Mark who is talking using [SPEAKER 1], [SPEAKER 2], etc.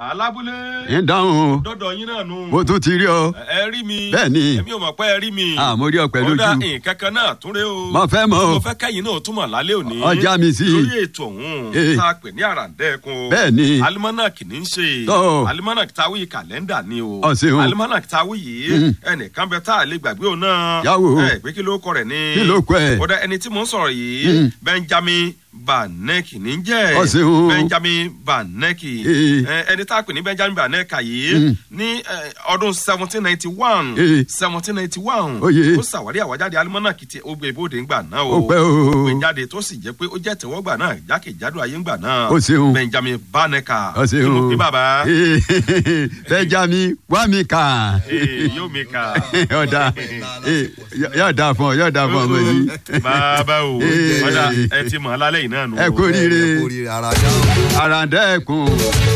[SPEAKER 1] alábúlé
[SPEAKER 2] ń dáhùn
[SPEAKER 1] dọ́dọ̀ yín náà nù.
[SPEAKER 2] o tún ti rí ọ
[SPEAKER 1] ẹ rí mi.
[SPEAKER 2] Bẹ́ẹ̀ni.
[SPEAKER 1] èmi ò mọ̀ pé ẹ rí mi.
[SPEAKER 2] Ah, mo rí ọ pẹ̀lú
[SPEAKER 1] ó dá
[SPEAKER 2] ojú.
[SPEAKER 1] nǹkan kan náà tún rẹ o.
[SPEAKER 2] Mo fẹ́ mọ̀ o.
[SPEAKER 1] mo fẹ́ kẹ́yìn náà túmọ̀ lálẹ́ òní.
[SPEAKER 2] Ọjà mi sí.
[SPEAKER 1] lórí ètò ọ̀hún
[SPEAKER 2] Eh.
[SPEAKER 1] tá a pè ní àràǹdẹ́kun.
[SPEAKER 2] Bẹ́ẹ̀ni.
[SPEAKER 1] alimanak ní í ṣe.
[SPEAKER 2] Tọ́.
[SPEAKER 1] alimanak táwí kàlẹ́ndà ni o.
[SPEAKER 2] Ọ ṣeun.
[SPEAKER 1] alimanak táwí yìí ẹnìkan bẹ tá a lè gbàgbé òun náà.
[SPEAKER 2] Yàwó.
[SPEAKER 1] ẹ pé kí ló kọ rẹ̀ ní.
[SPEAKER 2] Kí ló kọ ẹ̀?
[SPEAKER 1] ó dá ẹni tí mò ń sọ̀rọ̀ yìí benjamin banek ní í jẹ́.
[SPEAKER 2] Ọ ṣeun.
[SPEAKER 1] benjamin banek
[SPEAKER 2] Eh.
[SPEAKER 1] ẹ, ẹni tá a pè ní benjamin baneka yìí ní ẹ, ọdún seventeen ninety one
[SPEAKER 2] Eh.
[SPEAKER 1] seventeen ninety one
[SPEAKER 2] Oyè.
[SPEAKER 1] ó ṣàwárí àwájáde alimọ́nàkì tí ó gbé ibodè ńgbà náà o
[SPEAKER 2] Ó pẹ́ o.
[SPEAKER 1] ó gbé jáde tó sì jẹ́ pé ó jẹ́ tẹ̀wọ́gbà náà jákèjádò ayé ńgbà náà
[SPEAKER 2] Ó ṣeun.
[SPEAKER 1] benjamin baneka
[SPEAKER 2] ọ
[SPEAKER 1] kí mo
[SPEAKER 2] ṣeun
[SPEAKER 1] pè bàbá
[SPEAKER 2] Benjamin wá mi kà
[SPEAKER 1] Eh, yóò mi kà
[SPEAKER 2] yọ̀ọ̀dà yóò dà fún ọ yóò dà fún ọmọ yìí
[SPEAKER 1] bàbá o
[SPEAKER 2] Eh.
[SPEAKER 1] ọ̀dà ẹ ti mọ̀ ọ́ lálẹ́ yìí náà nù
[SPEAKER 2] ẹ kú
[SPEAKER 1] o.
[SPEAKER 2] oríire
[SPEAKER 3] ẹ kú oríire ara dáhùn.
[SPEAKER 2] àràǹdẹ́kùn.